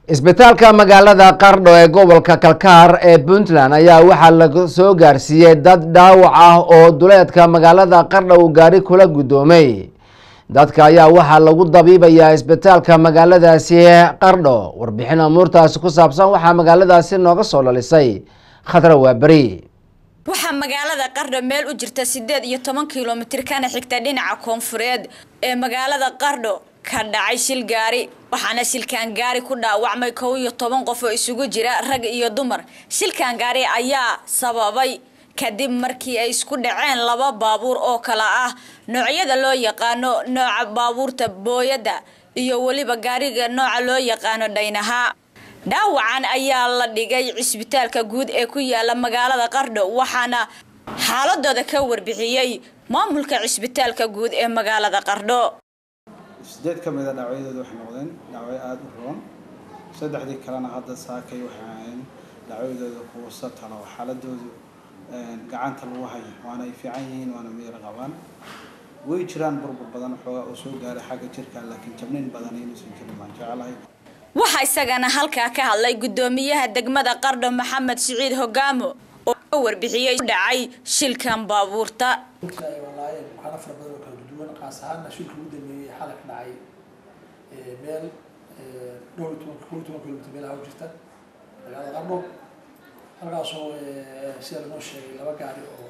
isbitaalka magaalada qardho ee gobolka kalkaar ee puntland ayaa waxaa la soo gaarsiiyey dad dhaawac ah oo duleedka magaalada qardho uu gaari kula guddoomay dadka ayaa waxaa lagu dabiibayaa isbitaalka magaaladaasi qardho warbixin amuurtaasi ku saabsan waxaa magaaladaasi nooga soo dhalisay khadra waaberi waxaa magaalada qardho meel u jirta sideed iyo toban kilomitir kana xigta dhinaca koonfureed ee magaalada qardho ka dhacay shil gaari waxaana shilkaan gaari ku dhaawacmay kow iyo toban qof oo isugu jira rag iyo dumar shilkaan gaari ayaa sababay kadib markii ay isku dhaceen laba baabuur oo kala ah noocyada loo yaqaano nooca baabuurta booyadda iyo weliba gaariga nooca loo yaqaano dhaynaha dhaawacan ayaa la dhigay cisbitaalka guud ee ku yaala magaalada qardho waxaana xaaladooda ka warbixiyey maamulka cisbitaalka guud ee magaalada qardho sideed ka mid a dhaawacyadooda waxay noqdeen dhaawacyo aada u roon saddexdii kalena hadda saakay waxay ahayn dhaawacyadooda kuwa satalo xaaladoodu gacanta lagu hayo waana ay fiican yihiin waana miyar qabaan way jiraan burbur badan xoogaa oo soo gaaray xagga jirka laakiin jabnayn badan inuusan jirin baan jecelahay waxaa isagana halkaa ka hadlay guddoomiyaha degmada qardho maxamed siciid hogaamo oo ka warbixiyey dhacay shilkan baabuurta walaayeen waxaana fara badan oo kala duwan qaas ahaana shilka ugu dambeeyey xalay ka dhacay meel dhowr iyo toban kow iyo toban kilomitr meelaha u jirta magaalada qardho halkaasoo sida lanoo sheegay laba gaari oo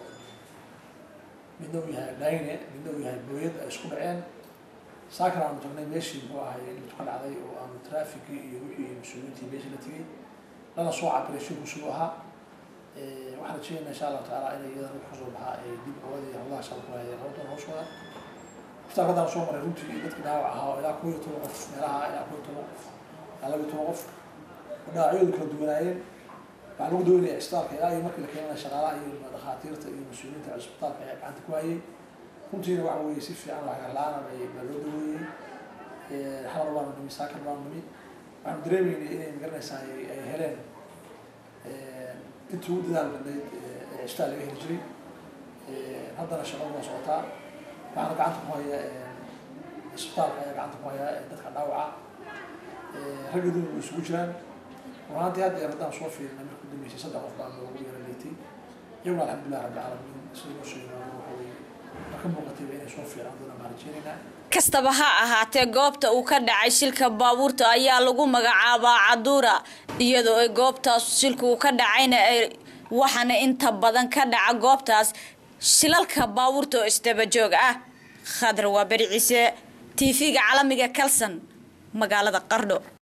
midna uu yahay dhayne midna uu yahay booyad ay isku dhaceen saakana aanu tagnay meeshii muxuu ahay dhibtu ka dhacday oo aanu trafikii iyo wixii mas-uuliyiintii meeshii la tegay lana soo cabiray shilku siduu ahaa waxaan rajeynaynaa insha allahu tacaala inay iyadana wix kasoo baxaa ay dib ogadii hawlaha shalku hayay hawdoon hawshooda iftaar haddaan soo maray runtii dadkii dhaawac ahaa oo ilaa kow iyo toban qof meelaha ilaa kow iyo toban qof ilaa laba iyo toban qof oo dhaawacyadu kala duwanaayeen waxaa lagu daweynaya cisbitaalka ilaa iyo markii la keenana shaqaalaha iyo dhakhaatiirta iyo mas-uuliyiinta cisbitaalka ayaa gacanta ku hayay runtiina waxa weeye si fiican wax garla-aan baa loo daweeyey xalar baanu nimi saakar baanu nimi waxaanu dareemeynay inay magaranaysaa ay heleen intii ugu dadaal badnayd ee cisbitaal laga heli jiray haddana shaqadu waa socotaa waxaana gacanta ku haya cisbitaalka ayaa gacanta ku haya dadka dhaawaca ragga dumar way isugu jiraan runaantii hadda yar haddaan soo fiirina markii dambeysay saddex qof baa loogu yara leetay iyaguna alxamdulilah rabbi caalamiin sida loo sheegay waxa weeye marka muuqatayba inay soo fiican doona baan rajeynaynaa kastaba ha ahaatee goobta uu ka dhacay shilka baabuurta ayaa lagu magacaabaa caduura iyadoo ay goobtaas shilka uu ka dhacayna ay waxaana inta badan ka dhaca goobtaas shilalka baabuurta oo isdabajoog ah khadra waa beri ciise t v-ga caalamiga kalson magaalada qardho